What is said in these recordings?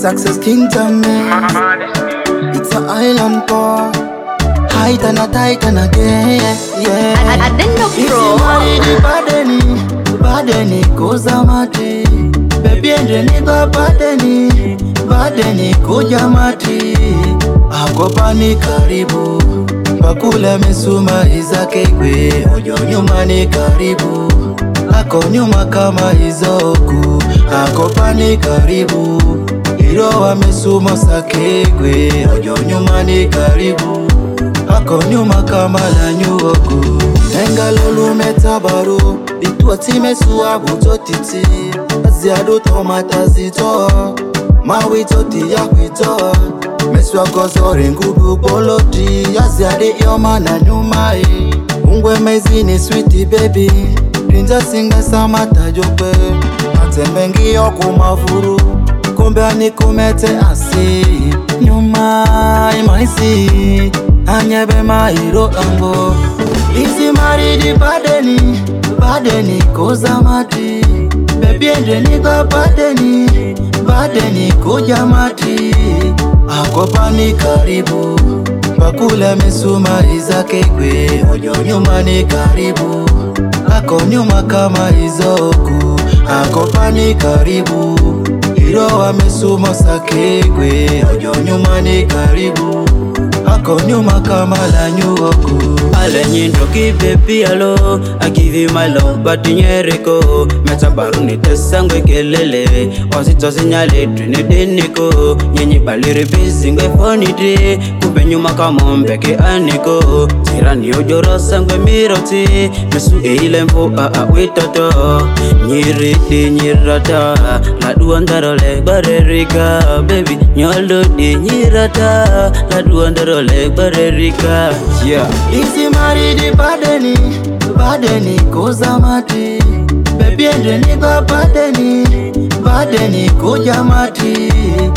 success kingdom, man. It's an island boy. Height and a tight and again, yeah. Adendo Isi Pro. maridi badeni, badeni kuza mati. Baby ende niga badeni, badeni kuja mati. Akopani karibu, pakula misuma izake kwe. Ojo nyuma ni karibu, ako nyuma kama izoku. Akopani karibu, iro amesuma sake kwe. Ojo nyuma ni karibu ako nyuma kama la nyuoku engalolu metabaru bituatimesua butotiti aziado tomatazito mawitoti yakwito meswakozori ngudu boloti aziade yoma na nyumai ungwe mezini switi bebi rinja singa samatajope atembengiyo kumavuru kumbe anikumete asi nyuma imaisi anyebe mairo ango isi maridi badeni badeni koza mati bebi endeniga badeni badeni kuja mati akopani karibu pakula misuma izake kwe ojo nyuma ni karibu ako nyuma kama izoku akopani karibu iro amesuma sakegwe ojo nyuma ni karibu ako nyuma kama la nyuoku alenyindo kibepialo akivimalo batinyereko metabaruni tesangwe kelele wasitosinyaletu nedeniko nyenyi baliri bisingwe foniti kumbe nyuma kamombeke aniko tirani ojorosangwe miroti mesu eile mfu aa witoto nyiridi nyirata laduandarole barerika bebi nyolodi nyirata laduandarole barerika yeah. isi maridi badeni badeni koza mati bebi endeniga badeni badeni kuja mati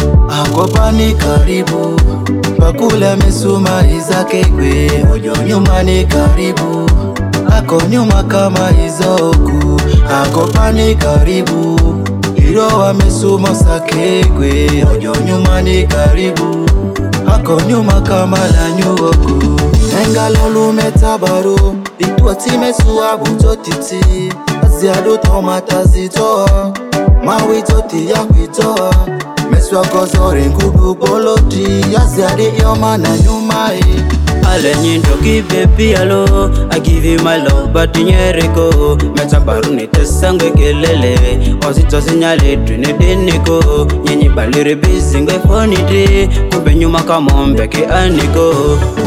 akopani karibu pakula misuma izake kwe ojo nyuma ni karibu ako nyuma kama izoku akopani karibu iro amesuma sakegwe ojo nyuma ni karibu ako nyuma kama la nyuoku engalolu metabaru bituatimesua butotiti aziado tomatazito mawitoti yakwito meswakozori ngudu boloti aziade yoma na nyumai alenyindo kibepialo akivimalo batinyereko metabaruni tesangwe kelele ositosinyaletu nedeniko nyenyi baliri bisingwe foniti kumbe nyuma kamombeke aniko